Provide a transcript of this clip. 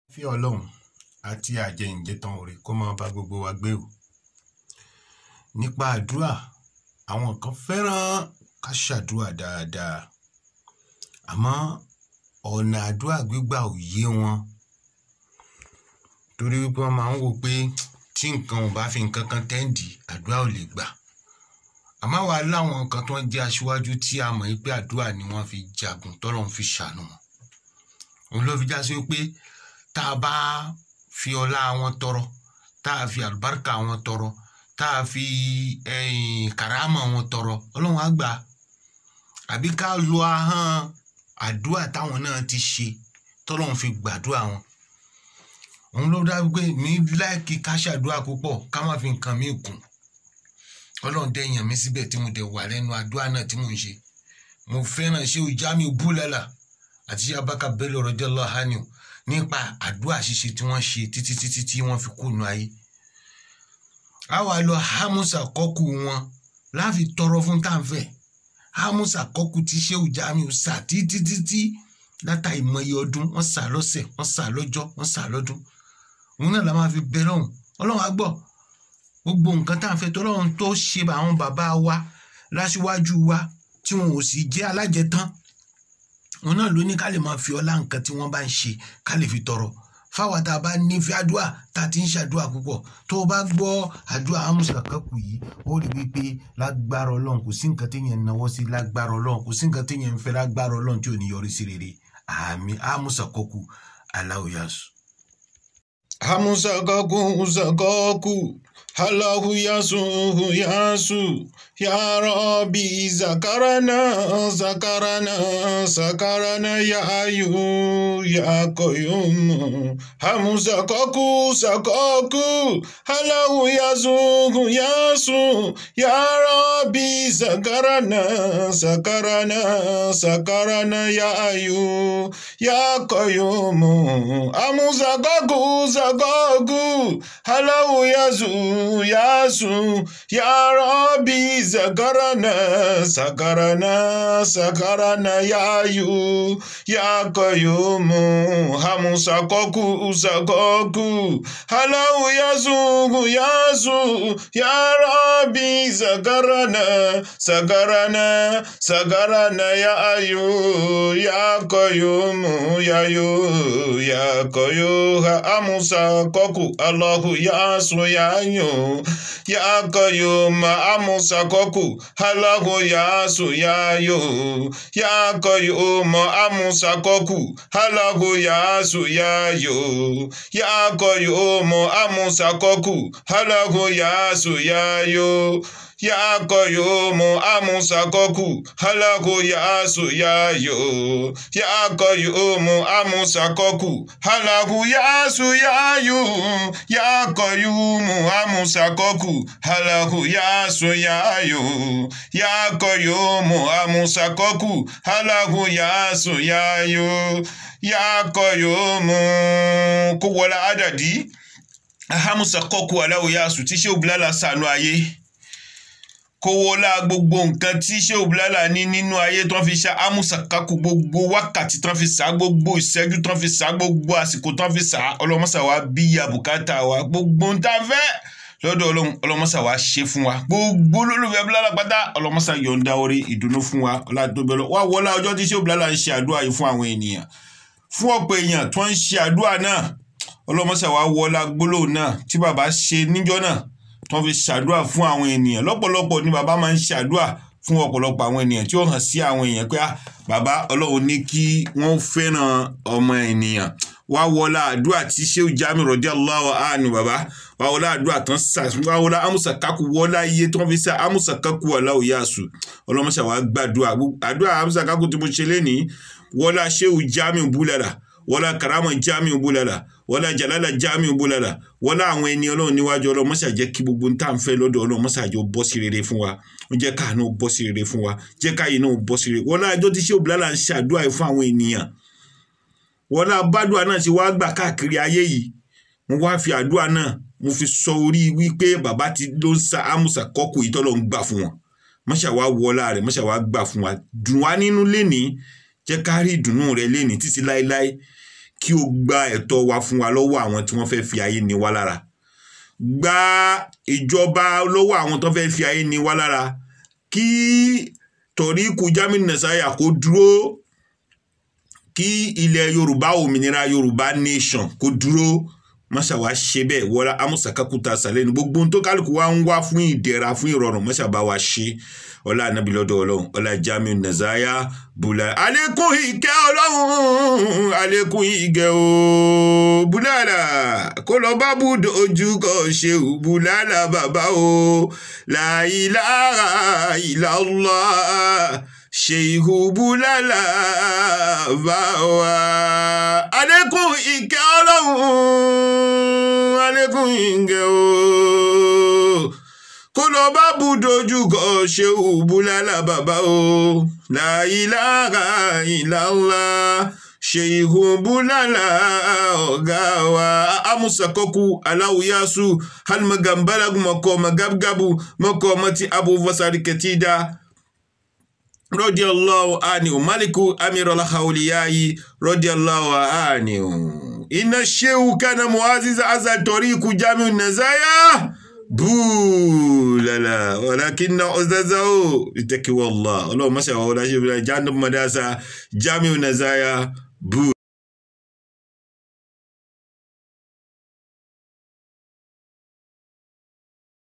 fí ọlọ́run àti àjẹyìnjẹtàn òrè kó máa bá gbogbo wa gbé o nípa àdúrà àwọn kan fẹ́ràn ká ṣàdúrà dáadáa àmọ́ ọ̀nà àdúrà gbígbà ò yé wọn torí wípé wọ́n máa ń wò pé tí nǹkan ò bá fi nǹkan kan tẹ́ǹdì àdúrà ò lè gbà àmọ́ àwa láwọn kan tó ń jẹ́ aṣíwájú tí a mọ̀ pé àdúrà ni wọ́n fi jagun tọ́lọ́run fi ṣàánú wọn òun ló fi já sí pé tá a bá fi ọlá wọn tọrọ tá a fi àlùbáríkà wọn tọrọ tá a fi kàrámà wọn tọrọ ọlọ́run á gbà àbí ká lo ahọ́n àdúrà táwọn náà ti ṣe tọ́lọ́run fi gbàdúrà wọn òun ló dá pé mi láìkí ká ṣàdúrà púpọ̀ ká má fi nǹkan mi kùn ọlọ́run dẹ̀ yàn mí síbẹ̀ tí mo dẹ̀ wà lẹ́nu àdúrà náà tí mò ń ṣe mo fẹ́ràn ṣé o já mi búlẹ̀là àti ṣé abaka bello radiyallahu anhu nípa àdúrà ṣíṣe tí wọ́n ṣe títí títí tí wọ́n fi kùnú ayé a wà lọ hamusa kọ́kù wọn láfi tọrọ fún táǹfẹ̀ hamusa kọ́kù tí ṣé o já mi sà títí títí látà ìmọye ọdún wọ́n sà lọ́sẹ̀ wọ́n sà lọ́jọ́ wọ́n sà lọ́dún òun náà la máa fi bẹ lọ́hùn ọlọ́run á gbọ́ gbogbo nǹkan tá à ń fẹ́ tọ́lọ́run tó ṣe àwọn bàbá wa láṣíwájú wa tí wọn ò sì jẹ́ alájẹtán òun náà ló ní ká lè máa fi ọlá nǹkan tí wọ́n bá ń ṣe ká lè fi tọrọ fáwọn tá a bá nífẹ̀ẹ́ àdúrà tá a ti ń ṣàdúrà púpọ̀ tó o bá gbọ́ àdúrà amúṣà kankù yìí ó rí wípé lágbára ọlọ́run kò sí nǹkan téèyàn ń náwó sí lágbára ọlọ́run kò sí nǹkan téèyàn ń fẹ́ lágbára ọlọ́run tí ò ní yọrí sí rere àmì amúṣà kankù aláwòyàsù. amúṣà kankù ṣàkọ́kù Allahu yasuhu yasu ya Rabbi zakarana zakarana zakarana ya ayu ya qayyum hamu sakoku sakoku Allahu yasuhu yasu ya Rabbi zakarana zakarana zakarana ya ayu ya qayyum hamu sakoku sakoku Allahu yasuhu yasu ya Rabbi zakarana sakarana sakarana ya yu ya qayyum hamu sakoku sakoku halau yasu yasu ya Rabbi zakarana sakarana sakarana ya yu ya qayyum ya yu ya qayyum hamu sakoku Allahu yasu ya yu ya qayyum amusakoku Allahu yasu yayo ya qayyum amusakoku Allahu yasu yayo ya qayyum amusakoku Allahu yasu yayo ya qayyum amusakoku Allahu yasu yayo ya qayyum amusakoku Allahu yasu yayo ya qayyum amusakoku Allahu yasu yayo ya qayyum amusakoku Allahu yasu yayo ya qayyum kó wọlá àdàdí ahamusakoku Allahu yasu tí ṣé òbílálà sànú ayé kó wọlá gbogbo nǹkan tí Shehu Bilala ní nínú ayé tó ń fi ṣá amúsàkákù gbogbo wákàtí tó ń fi ṣá gbogbo ìṣẹ́jú tó ń fi ṣá gbogbo àsìkò tó ń fi ṣá ọlọ́mọṣà wa bí àbùkátà wa gbogbo ń tá fẹ́ lọ́dọ̀ ọlọ́mọṣà wa ṣe fún wa gbogbo olólùfẹ́ Bilala pátá ọlọ́mọṣà yọ̀ǹda orí ìdùnnú fún wa ọládùúgbò wá wọlá ọjọ́ tí Shehu Bilala ń ṣe àdúrà yìí fún àwọn ènìyàn fún ọ̀pọ̀ èèyàn tó ń ṣe àdúrà náà ọlọ́mọṣà wa wọlá gbólóhùn náà tí bàbá ṣe níjọ́ náà tó fi ṣàdúrà fún àwọn ènìyàn lọ́pọ̀lọpọ̀ ni bàbá máa ń ṣàdúrà fún ọ̀pọ̀lọpọ̀ àwọn ènìyàn tí ó hàn sí àwọn èèyàn pé bàbá ọlọ́run ní kí wọ́n fẹ́ràn ọmọ ènìyàn wá wọlá àdúrà tí Shehu Jamiu radiyallahu anhu bàbá wá wọlá àdúrà tán sà wá wọlá amúsàkákù wọlá iye tí wọ́n fi sá amúsàkákù Allahu yasu ọlọ́mọṣà wá gbàdúrà àdúrà amúsàkákù tí mo ṣe lénìí wọlá Shehu Jamiu Bulala wọlá karama Jamiu Bulala wọlá jalala Jamiu Bulala wọlá àwọn ẹni ọlọ́run níwájú ọlọ́run mọ́sà jẹ́ kí gbogbo ń tà ń fẹ́ lọ́dọ̀ ọlọ́run mọ́sà jọ bọ́ sí rere fún wa ó jẹ́ káà náà bọ́ sí rere fún wa jẹ́ káyé náà bọ́ sí rere wọlá ẹjọ́ tí Shehu Bilala ń ṣàdúrà fún àwọn ènìyàn wọlá bádùá náà ti wá gbà káàkiri ayé yìí mo wá fi àdúrà náà mo fi sọ orí wípé bàbá ti ló ń sa amúsà kọ́kù yìí tọ́lọ́ ń gbà fún wọn mọ́ṣà wá wọlá rẹ̀ mọ́ṣà wá gbà fún wa dùn wá nínú lénìí jẹ́ ká rí ìdùnnú rẹ̀ lénìí títí láéláé kí o gba ẹ̀tọ́ wa fún wa lọ́wọ́ àwọn tí wọ́n fẹ́ fi ayé ni wá lára gba ìjọba lọ́wọ́ àwọn tó fẹ́ fi ayé ni wá lára kí tọ̀ríkù Jamiu Nasaya kó dúró kí ilẹ̀ Yorùbá òmìnira Yorùbá nation kó dúró mọ́ṣá wa ṣe bẹ́ẹ̀ wọ́lá amúsàkákúta sàlẹ̀ ní gbogbo ohun tó kálukú wa ń wá fún ìdẹ̀ra fún ìrọ̀rùn mọ́ṣá bá wa ṣe ọlá anabi lọ́dọ̀ ọlọ́run ọlá Jamiu Nasaya bùlá alẹ́kùn ìkẹ́ ọlọ́run alẹ́kùn ìgẹ̀ o bùlálà kó lọ bá bùdó ojú kọ ṣe ò bùlálà bàbá o la ilaha illallah ṣèyíhù bùlálà bá wa alẹ́kùn ìkẹ́ ọlọ́run alẹ́kùn ìgẹ̀ o kó lọ bá budojúkọ ṣéwù búlálà bàbá o la ilaha illallah ṣèyíhù búlálà ọ̀gá wa amúsàkọ́kù aláwùyásù halmagambalagu mọ̀kọ́ magabgabu mọ̀kọ́ mọ́tí abúfọ́sárì kẹtídà radiyallahu anhu maliku amirul hawliyayi radiyallahu anhu inna shehu kana muaziz azal tariku Jamiu Nasaya búùlàlà wàlákínà ọ̀zázá ó ìtẹ́kíwọ́ Allah ọlọ́run mọ́sàwọ́ ọlá ṣe bí i jáde mọ́dásá Jamiu Nasaya búù.